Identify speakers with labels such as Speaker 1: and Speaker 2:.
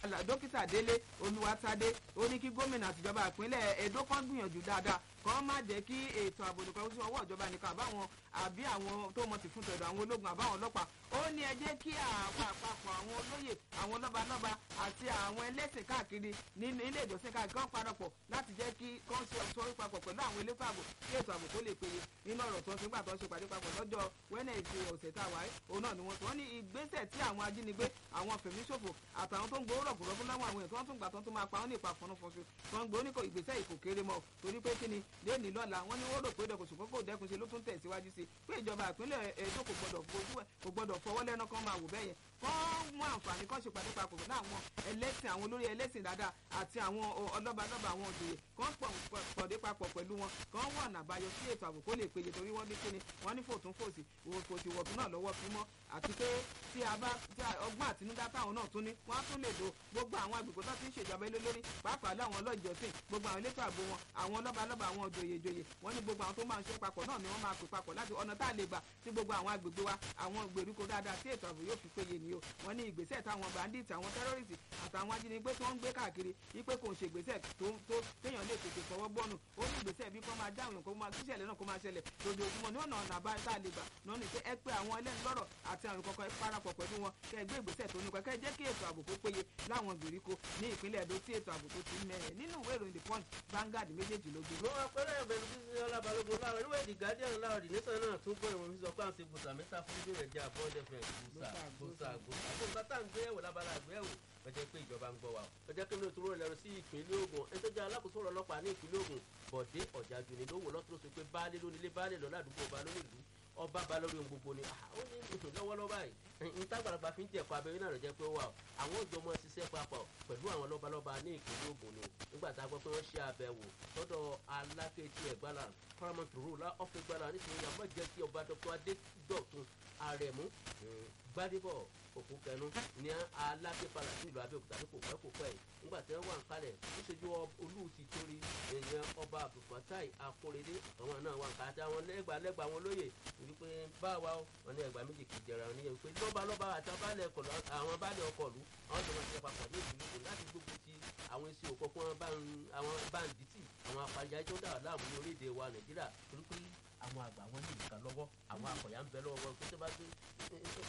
Speaker 1: dókítà délé olúwatádé ó ní kí gómìnà àtijọba ìpínlẹ̀ èdò kan gbìyànjú dáadáa kàn má jẹ́ kí ètò ààbò nìkan sí ọwọ́ ìjọba nìkan àbáwọn àbí àwọn tó mọ̀ sí fún tẹ̀dọ̀ àwọn ológun àbáwọn ọlọ́pàá ó ní ẹ jẹ́ kí àwọn àpapọ̀ àwọn olóyè àwọn lọ́balọ́ba àti àwọn ẹlẹ́sìn káàkiri nínú ilé ìjọsìn káàkiri kan parapọ̀ láti jẹ́ kí kán ṣe ọ̀ṣọ́ papọ̀ pẹ̀lú àwọn elétò ààbò kí ètò ààbò tó lè péye nínú ọ̀rọ̀ tó ń ṣègbà tó ń ṣe pàdé papọ̀ lọ́jọ́ wẹ́nẹ̀ẹ̀dẹ̀ ọ̀sẹ̀ tá a wáyé òun náà ni wọ́n sọ wọ́n ní ìgbésẹ̀ tí àwọn ajínigbé àwọn fẹ̀míṣòfò àtàwọn tó ń gbowó rọ̀gùrọ̀gùn láwọn àwọn èèyàn tó ń tún gbà tó ń tún máa pa wọ́n ní ìpa fọnúfọnṣu tó ń gbé oníkò ìgbésẹ̀ ìkò kéré mọ́ torí pé kíni léèní lọ́la wọ́n ní wọ́n rò pé dẹkùn ṣùgbọ́n kò dẹkùn ṣe ló tún tẹ̀síwájú sí pé ìjọba ìpínlẹ̀ èdò kò gbọdọ̀ fojú ẹ̀ kò gbọdọ̀ fọwọ́ lẹ́nu kan máa wò bẹ́ẹ̀ yẹn kán mú àǹfààní kan ṣe pàdé papọ̀ pẹ̀lú àwọn ẹlẹ́sìn àwọn olórí ẹlẹ́sìn dáadáa àti àwọn ọlọ́balọ́ba àwọn òjòyè kán pọ̀dé papọ̀ pẹ̀lú wọn kán wọ̀ ọ̀nà àbáyọ sí ètò ààbò kó lè péye torí wọ́n ní kíni wọ́n ní fòtún fòsì fòsì wọ̀tún náà lọ́wọ́ fi mọ́ àti pé tí a bá tí ọgbọ́n àtinúdá táwọn náà tún ní wọ́n á tún lè lo gbogbo àwọn agbègbè tó ti ń ṣèjọba ilé lórí pàápàá láwọn ọlọ́jọ́sìn gbogbo àwọn elétò ààbò wọn àwọn lọ́balọ́ba àwọn òjòyè ìjòyè wọ́n ní gbogbo àwọn tó máa ń ṣe papọ̀ náà ni wọ́n máa pè papọ̀ láti ọ̀nà tá a lè gbà tí gbogbo àwọn agbègbè wa àwọn ìgbèríko dáadáa tí ètò ààbò yóò fi péye ni o wọ́n ní ìgbésẹ̀ táwọn bandits àwọn terrorists àtàwọn ajínigbé tó ń gbé káàkiri wípé kò ń ṣe ìgbésẹ̀ tó tó téèyàn lè tètè fọwọ́ gbọ́nù ó ní ìgbésẹ̀ bí kò máa dáhùn kó máa kíṣẹ̀lẹ̀ náà kó máa ṣẹlẹ̀ lójoojúmọ́ ní ọ̀nà ọ̀nà àbáyé tá a lè gbà náà ní pé ẹ pé àwọn ẹlẹ́nu lọ́rọ̀ àti àrùn kọ̀ọ̀kan ẹ parapọ̀ pẹ̀lú wọn kẹ́ ẹ gbé ìgbésẹ̀ tó nípa kẹ́ ẹ jẹ́ kí ètò ààbò kó péye láwọn ìgbèríko ní ìpínlẹ̀ Èdó tí ètò ààbò tó ti mẹ́rẹ̀ nínú ìwé ìròyìn the punch Vanguard méjèèjì ló gbé.
Speaker 2: mo máa pẹ́rẹ́ ẹ̀bẹ̀rù sí sí ọlábalógun láwọn ìwé the guardian láwọn the nation náà tún gbọ́ ìwọ̀n sísọ pé à ń ṣe gbòsà mẹ́ta fún bíbí rẹ̀ jẹ́ àbọ̀dẹ̀ fẹ̀ gbòsà gbòsà gbòsà gbòsà tá à ń gbé ẹ̀wò lábala àgbéyẹ̀wò ọjọ́ pé ìjọba ń gbọ́ wa ọjọ́ pé lóòótọ́ rẹ̀ lẹ́nu sí ìpínlẹ̀ Ògùn ẹni tó jẹ́ alákòóso ọ̀rọ̀ ọlọ́pàá ní ìpínlẹ̀ Ògùn Bọ̀dé Ọ̀jájú ni lówó lọ́tún sọ pé baálé lónílé baálé lọ ládùúgbò ọba lónìlú ọba ba lórí ohun gbogbo ni ó ní ìsùn lọ́wọ́lọ́wọ́ báyìí n tágbàlagbà fi ń jẹ̀kọ́ abẹ́rẹ́ náà rẹ̀ jẹ́ pé ó wà àwọn òjò ọmọ ṣiṣẹ́ papọ̀ pẹ̀lú àwọn lọ́balọ́ba ní ìpínlẹ̀ Ògùn ni nígbà tá a gbọ́ pé wọ́n ṣe àbẹ̀wò sọ́dọ̀ alákẹ́tì ẹ̀gbára paramount rule ọ̀fẹ́ gbára nítorí àmọ́ jẹ́ kí ọba dr adédọ̀tun àrẹ̀mú gbadébọ̀ òkú kẹnu ní alákẹ́pàlà sí ìlú Abẹ́òkúta ní kò pẹ́ kò pẹ́ yìí nígbà tí wọ́n wà ń kalẹ̀ níṣojú olú ti torí èèyàn ọba abdulfatai akóredé àwọn náà wà ń kalẹ̀ àti àwọn lẹ́gbàá lẹ́gbàá àwọn olóyè wípé báwa wọn ní ẹgbàá méjì kìí jẹra ní wípé lọ́ba lọ́ba àti abálẹ̀ ọkọ̀lù àwọn abálẹ̀ ọkọ̀lù àwọn tó máa ṣe papọ̀ ní ìlú Ògùn láti gbógun ti àwọn èsì òkọ̀kọ̀ àwọn báńdítì àwọn apàyà tó dà láàmú ní orílẹ̀-èdè wa Nàìjíríà torí pé àwọn àgbà wọn ní ìka lọ́wọ́ àwọn akọ̀yà ń bẹ lọ́wọ́ wọn pé tó bá gbé